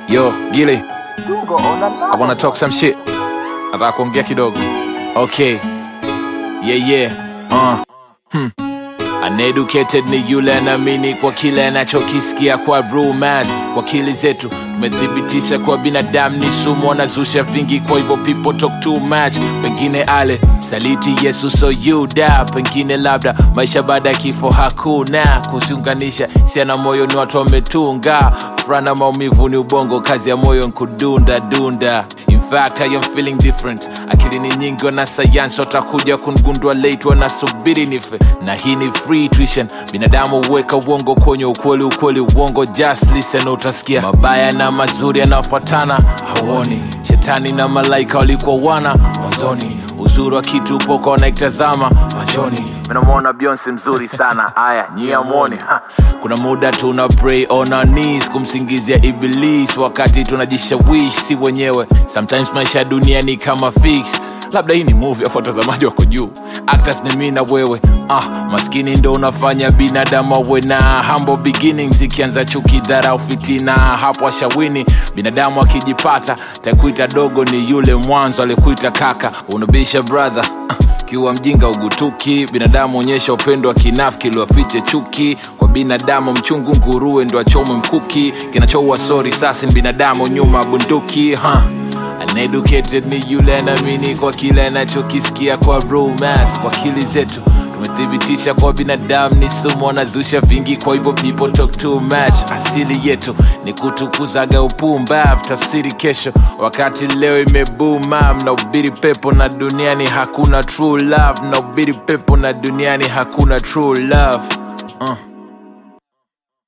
Yo, Gilly, I wanna talk some shit. Nataka kuongea kidogo. Okay. Yeah, yeah. Uh. Hmm. Uneducated ni yule anaamini kwa kile anachokisikia kwa rumors, kwa akili zetu tumethibitisha kwa binadamu ni sumu, wanazusha vingi, kwa hivyo people talk too much. Pengine ale saliti Yesu so you da, pengine labda maisha baada ya kifo hakuna kuziunganisha sia na moyo, ni watu wametunga furana, maumivu ni ubongo, kazi ya moyo nkudunda dunda. In fact I am feeling different, akili ni nyingi, wana sayansi watakuja kungundua late, wanasubiri nife, na hii ni free tuition. Binadamu huweka uongo kwenye ukweli, ukweli uongo, just listen, utasikia mabaya na mazuri yanafuatana, hauoni shetani na malaika walikuwa wana mwanzoni, uzuri wa kitu upoka wanaitazama machoni. Minamwona Beyonce mzuri sana, aya nyie amwoni. Kuna muda tuna pray on our knees kumsingizia Iblis wakati tunajishawish si wenyewe. Sometimes maisha ya dunia ni kama fix labda hii ni movie afu watazamaji wako juu actors ni mimi na wewe ah, maskini ndo unafanya binadamu awe na humble beginnings ikianza chuki dharau fitina hapo ashawini binadamu akijipata takuita dogo ni yule mwanzo alikuita kaka unabisha brother ah, kiwa mjinga ugutuki binadamu onyesha upendo wa kinafiki iliwafiche chuki kwa binadamu mchungu nguruwe ndo achomwe mkuki kinachoua sori sasi ni binadamu nyuma bunduki huh. Uneducated ni yule anaamini kwa kile anachokisikia kwa rumors, kwa akili zetu tumethibitisha kwa binadamu ni sumu, wanazusha vingi, kwa hivyo people talk too much. Asili yetu ni kutukuzaga upumbavu, tafsiri kesho, wakati leo imebuma. Mnahubiri pepo na duniani hakuna true love, mnahubiri pepo na duniani hakuna true love uh.